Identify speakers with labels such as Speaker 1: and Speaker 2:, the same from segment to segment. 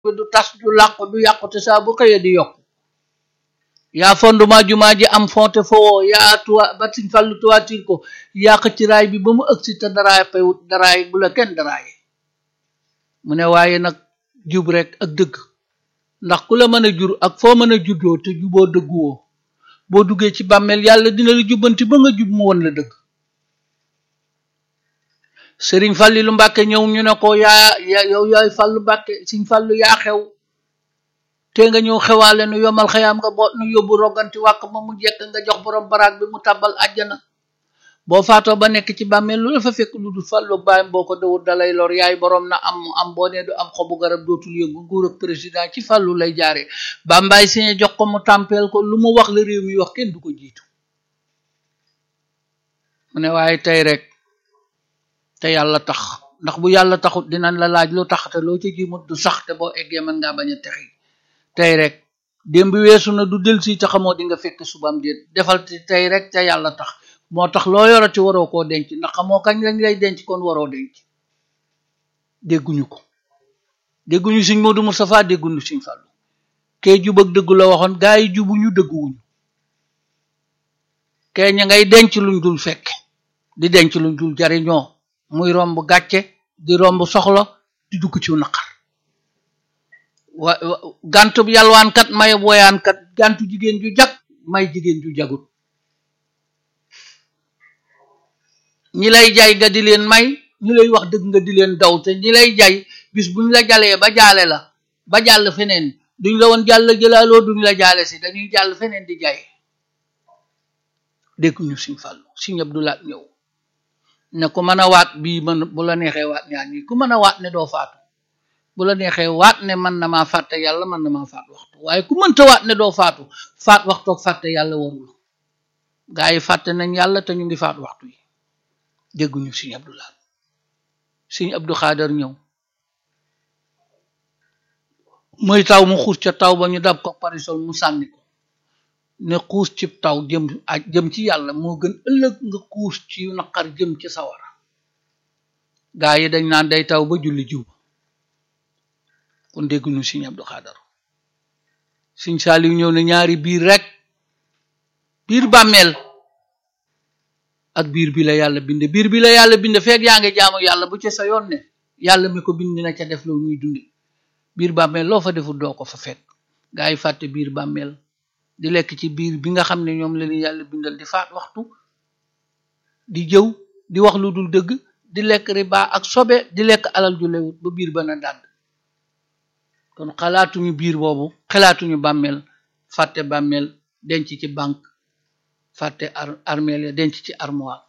Speaker 1: du tas du làqu du yàqu te saa bu xëyee di yokk yaa fondement jumaa ji am fonte fowoo yaa tuwa ba siñ fàllu tuwaatir ko yaa xëcc raay bi ba mu ëgsi te daraay pewut daraay bu la kenn daraaye mu ne waaye nag jub rek ak dëgg ndax ku la mën a jur ak foo mën a juddoo te juboo dëgguwoo boo duggee ci bàmmeel yàlla dina la jubbanti ba nga jub mu won la dëgg sëriñ Fàllilu Mbàkke ñëw ñu ne ko yaa yaa yow yaay Fàllu Mbàkke siñ Fàllu yaa xew te nga ñëw xewaale nu yomal xayaam nga boot nu yóbbu roganti wàkk ma mu jekk nga jox borom baraag bi mu tàbbal àjjana boo faatoo ba nekk ci bàmmeel lu la fa fekk lu dul fàllu baayam boo ko dawul dalay lor yaay borom na am mu am boo nee du am xobu garab dootul yëngu nguur ak président ci fàllu lay jaare bàmbaay siñe jox ko mu tàmpeel ko lu mu wax la réew mi wax kenn du ko jiitu mu ne waaye tey rek te yàlla tax ndax bu yàlla taxut dinañ la laaj lu tax te loo ci jimut du sax te boo eggee mën ngaa bañ a texi tey rek démb weesu na du del si te xamoo di nga fekk subam déet defal ci tey rek te yàlla tax moo tax loo yorati waroo koo denc ndax xamoo kañ lañ lay denc kon waroo denc dégguñu ko dégguñu Sëñ Moodu Mustafaa dégguñu Sëñ Fallu kee jub ak dëggu la waxoon gaa yi jubuñu dëgguwuñu kee ña ngay denc luñ dul fekk di denc luñ dul jariñoo muy romb gàcce di romb soxla di dugg ci naqar wa gàntub yalwaankat may woyaankat gàntu jigéen ju jag may jigéen ju jagut ñi lay jay nga di leen may ñi lay wax dëgg nga di leen daw te ñi lay jay bis buñ la jalee ba jaale la ba jàll feneen duñ la woon jàll jëlaaloo duñ la jaale si dañuy jàll feneen di jay dégguñu Sëñ Fallu Sëñ Abdu Laat ñëw ne ku mën a waat bii mën bu la neexee waat ñaar ñi ku mën a waat ne doo faatu bu la neexee waat ne man na maa fàtte yàlla man na maa faat waxtu waaye ku mënta waat ne doo faatu faat waxtoog fàtte yàlla warul gaa yi fàtte nañ yàlla te ñu ngi faat waxtu yi dégguñu Sëñ Abdu Laat Sëñ Abdu Xaadar ñëw muy taw mu xuus ca taw ba ñu dab ko parisol mu sànni ko ne xuus ci taw jëm aj jëm ci yàlla moo gën ëllëg nga xuus ci naqar jëm ci sawara gaa yi dañ naan day taw ba julli jiw kon dégguñu Sëñ Abdu Xaadar Sëñ Saaliw ñëw ne ñaari biir rek biir bàmmeel ak biir bi la yàlla bind biir bi la yàlla bind feeg yaa ngi jaamu yàlla bu ci sa yoon ne yàlla mi ko bind na ca def loo muy dundi biir bàmmeel loo fa deful doo ko fa fekk gaa yi fàtte biir bàmmeel di lekk ci biir bi nga xam ne ñoom la leen yàlla bindal di faat waxtu di jëw di wax lu dul dëgg di lekk riba ak sobe di lekk alal ju lewut ba biir ba na dàdd kon xalaatuñu biir boobu xalaatuñu bàmmeel fàtte bàmmeel denc ci banque fàtte ar armeel ya denc ci armoire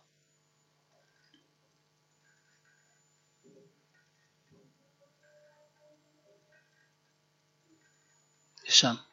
Speaker 1: san